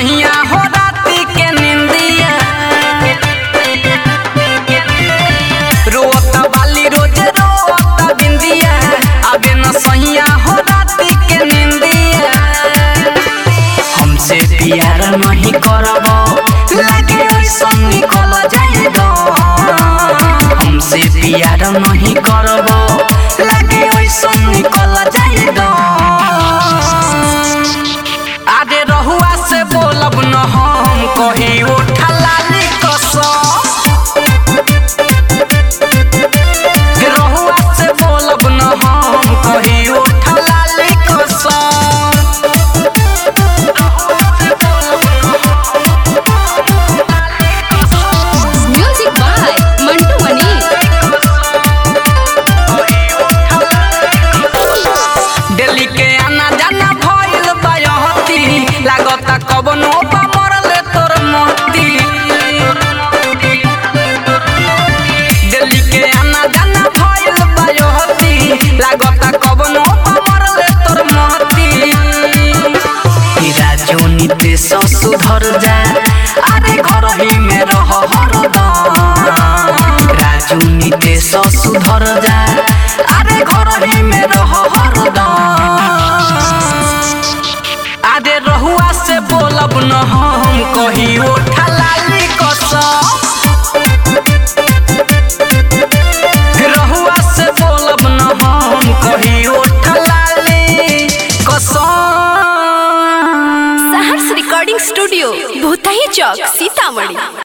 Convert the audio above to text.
सैया हो राती के निंदिया रोत वाली रोज रोत बिंदिया अबे न सैया हो राती के निंदिया हमसे प्यार नहीं करब लगे ऐसन निकल जाएगा हमसे प्यार नहीं करब लगे ऐसन निकल जाएगा आगे रहुआ से बोलब न हम कही उठा लाली कसम रहुआ से बोलब न हम कही उठा लाली कसम म्यूजिक बाय मंटू मनी दिल्ली के आना जाना भइल बायहती लागता कबनो पा मरले तोर मोती दिल्ली के आना जाना भइल बायहती लागता कबनो पा मरले तोर मोती राजू नीतीश सुधर जा अरे घर ही में रह हरदम राजू नीतीश सुधर जा अरे घर ही में रह हरदम अरे रहुआ से बोलब न हम कही उठा लाली कसम रहुआ से बोलब न हम कही उठा लाली कसम सहर्ष रिकॉर्डिंग स्टूडियो भूतही चौक सीतामढ़ी